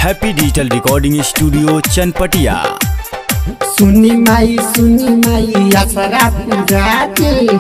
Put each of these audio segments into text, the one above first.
happy digital recording studio Chanpatia सुनी माई सुनी माई असरा पूरा दे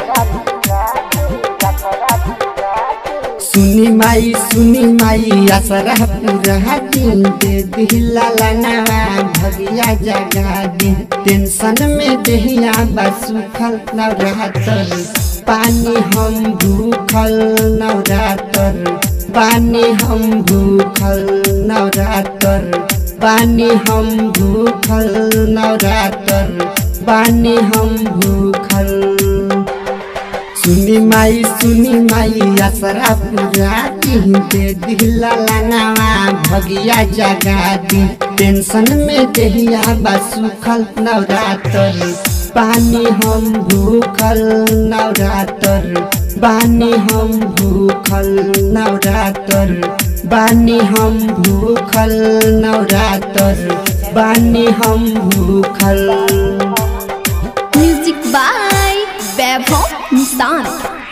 सुनी माई सुनी माई असरा पूरा दिन दे दिला लनवा भगिया जगा दे टेंशन में देहिया बसुखल नवरातर पानी हम भूखल नवरातर पानी हम भूखल नवरातर बानी हम भूखल नवरातर बानी हम भूखल सुनी माई सुनी माई असरा पूरा दी दे दिला लानावा भगिया जगा दी टेंशन में देहिया बसुखल नवरातर पानी हम भूखल नवरातर बानी हम भूखल नवरातर बानी हम भूखल नवरातर बानी हम भूखल म्यूजिक बाय वैभव निशान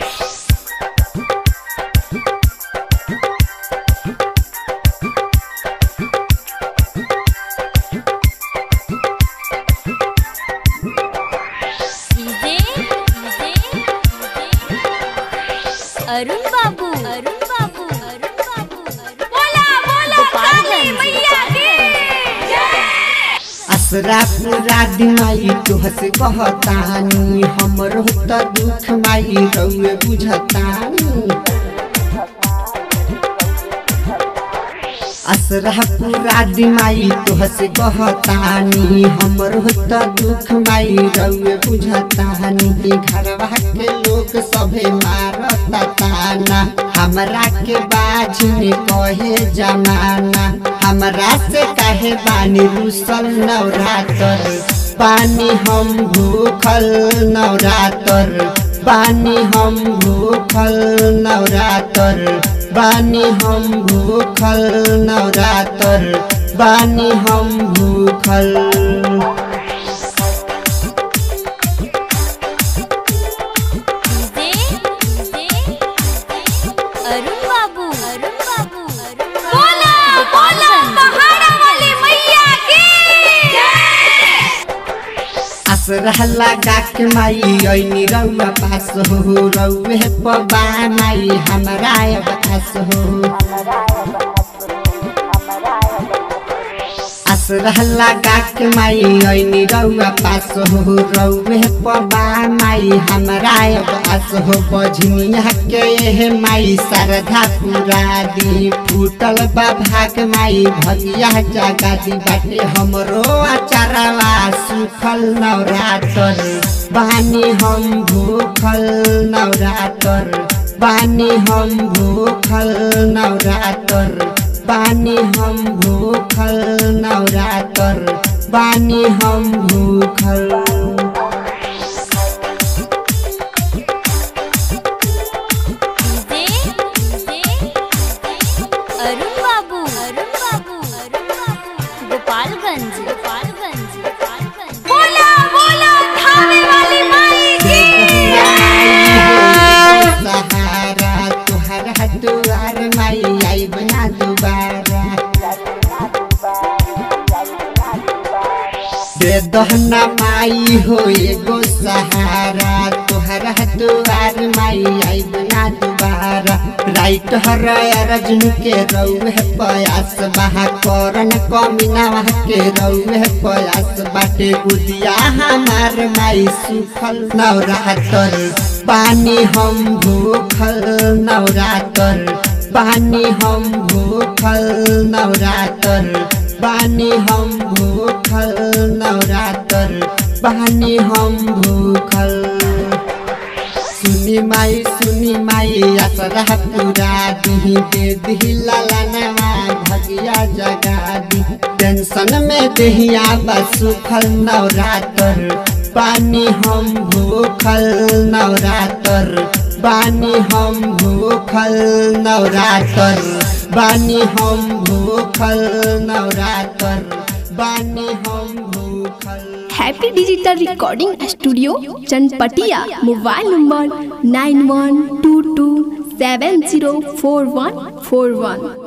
अरुण बाबू अरुण बाबू अरुण बाबू बोला बोला काली मैया की असरा पूरा दिमाई तुहस कहतानी हमरो त दुख माई रउए बुझतानी असरा पूरा दिमाई तुहस कहतानी हमरो त दुख माई रउए बुझतानी घरवा के लोग सभे मारता ताना हमरा के बाज में कहे जमाना हमरा से कहे बानी रुसल नवरातर पानी हम भूखल नवरातर पानी हम भूखल नवरातर बानी हम भूखल नवरातर बानी हम भूखल अरुण बाबू अरुण बाबू बोला बोला पहाड़ा वाली मैया की असरा लगा के माई ऐनी रउआ पास हो रउए पबा माई हमरा अब आस हो असरा लगा के माई ऐनी रउआ पास हो रउए पबा माई हमरा अब आस हो बझनिया के एहे माई सरधा पूरा दी फूटल बा भाग माई भगिया जगा दी बाटे हमरो अचारवा सुखल नवरातर बानी हम भूखल नवरातर बानी हम भूखल नवरातर बानी हम भूखल नवरातर बानी हम भूखल अरुण बाबू अरुण बाबू अरुण बाबू गोपालगंज गोपालगंज गोपालगंज बोला बोला थाने वाली माई की सहारा तुहरा दुआर माई आई बना दोबारा दे दहना माई हो एगो सहारा तुहरा दुआर माई आई बना दोबारा राइट हर अर्जुन के रउहे प्रयास बहा करन कमीना के रउहे प्रयास बाटे गुदिया हमार माई सुखल नवरातर पानी हम भूखल नवरातर पानी हम भूखल नवरातर पानी हम भूखल नवरातर पानी हम भूखल सुनी माई सुनी माई असरा पूरा दी दे दिला लानवा भगिया जगा दी टेंशन में देहिया बसुखल नवरातर पानी हम भूखल नवरातर बानी हम भूखल नवरातर बानी हम भूखल नवरातर बानी हम भूखल happy digital recording studio Chanpatia mobile number nine one two two seven zero four one four वन